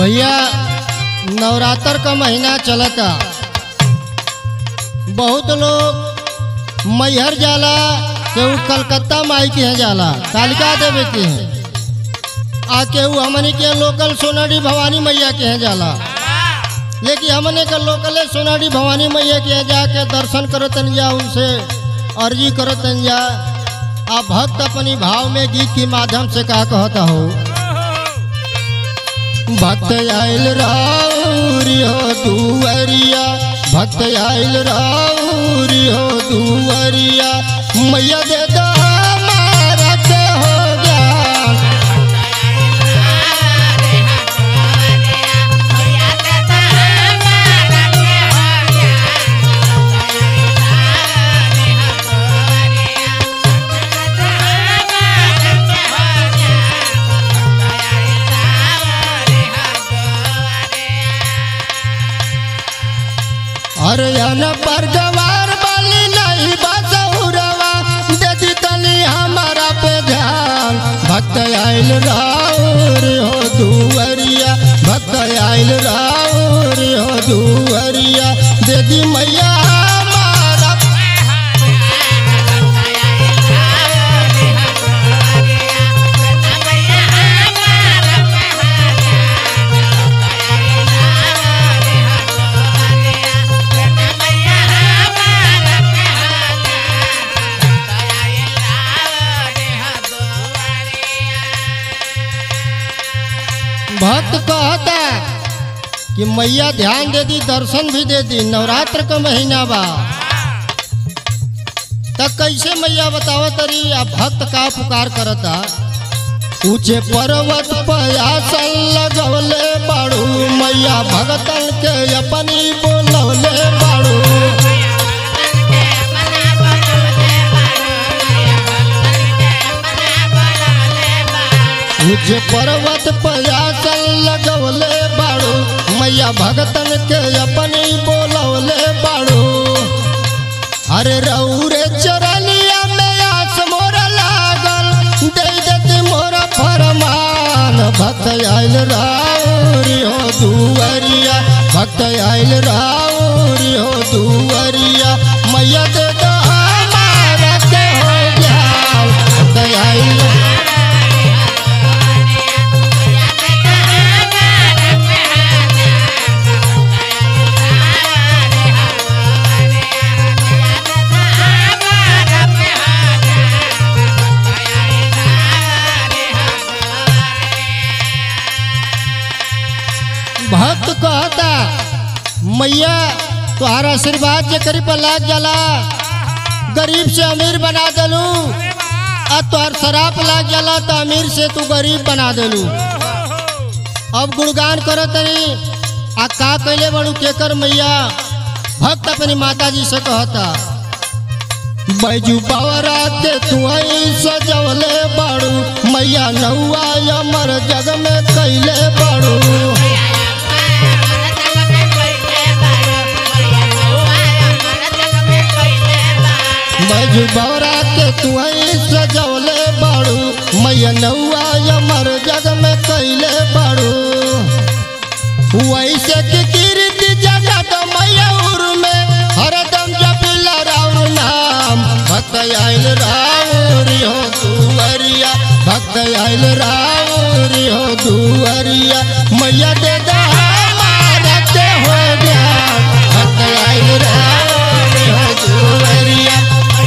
भैया नवरात्र का महीना चलता बहुत लोग मैहर जाला केहू कलकत्ता माई के यहाँ जाला कालिका देवी के हैं आ केहू हमनी के लोकल सोनाडी भवानी मैया के यहाँ जाला लेकिन हमने के लोकल सोनाडी भवानी मैया के यहाँ जाके दर्शन करतन जा उनसे अर्जी करतन जा आ भक्त अपनी भाव में गीत के माध्यम से का कहता हो भक्त आयल राउरी हो दुअरिया भक्त आयल राउरी हो दुअरिया मैया दे दो हमारा के हो ज्ञान अरे अन पर गवार वाली नहीं बसौरवा दे तनी हमारा पे ध्यान भक्त आयल राउर हो दुअरिया भक्त आयल राउर हो दुअरिया दे दी मैया हमारा भक्त कहता कि मैया ध्यान दे दी दर्शन भी दे दी नवरात्र का महीना बा तब कैसे मैया बतावा तरी आ भक्त का पुकार करता ऊंचे पर्वत पयासल लगवले बाड़ू मैया भगतन के अपनी बोलवले बाड़ू ऊंचे पर्वत पयासल लगवले बाड़ू मैया भगतन के अपनी बोलवले बाड़ू अरे रौरे चरलिया में आस मोर लागल दे देती मोर फरमान भक्त आयल राउरी हो दुअरिया भक्त आयल राउरी हो दुअरिया मैया दे दो हमारा के हो ज्ञान भक्त आयल भक्त कहता मैया तुम्हारा आशीर्वाद जे करी पर लाग जाला गरीब से अमीर बना देलू आ तोहर शराब लाग जाला तो अमीर से तू गरीब बना देलू अब गुणगान करत तनी आ का कैले बड़ू केकर मैया भक्त अपनी माता जी से कहता बैजू बावरा के तू सजवले बाड़ू मैया नौआ अमर जग में कैले बाड़ू बैजू बौरा के तू सजवले बाड़ू मैया नौआ अमर जग में कैले बाड़ू वैसे की कीर्ति जगत मयूर में हरदम जपिला राउर नाम भक्त आयल राउरी हो दुअरिया भक्त आयल राउरी हो दुअरिया मैया दे दो हमारा के हो गया भक्त आयल राउरी हो दुअरिया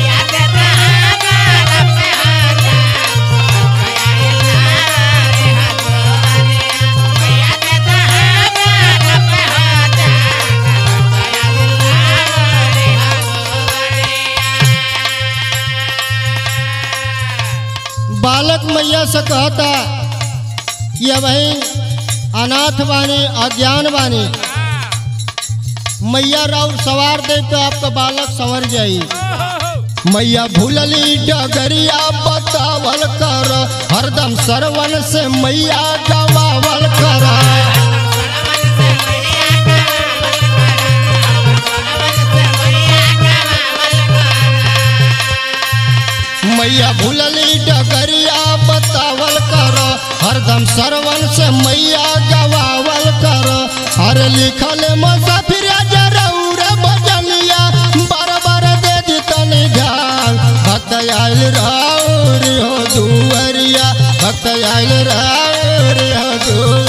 बालक मैया से कहता कि अब अनाथ बानी अज्ञान बानी मैया राउर सवार दे तो आपका बालक संवर जाई मैया भूलली डगरिया बतावल कर हरदम सरवन से मैया गवावल कर मैया भूलली डगरिया बतावल कर हरदम सरवन से मैया गवावल लिखल मुसाफिर जरूर बजलिया बार बार दे दी तनी ध्यान भक्त आयल राउर हो दुअरिया भक्त आयल राउर हो दुअरिया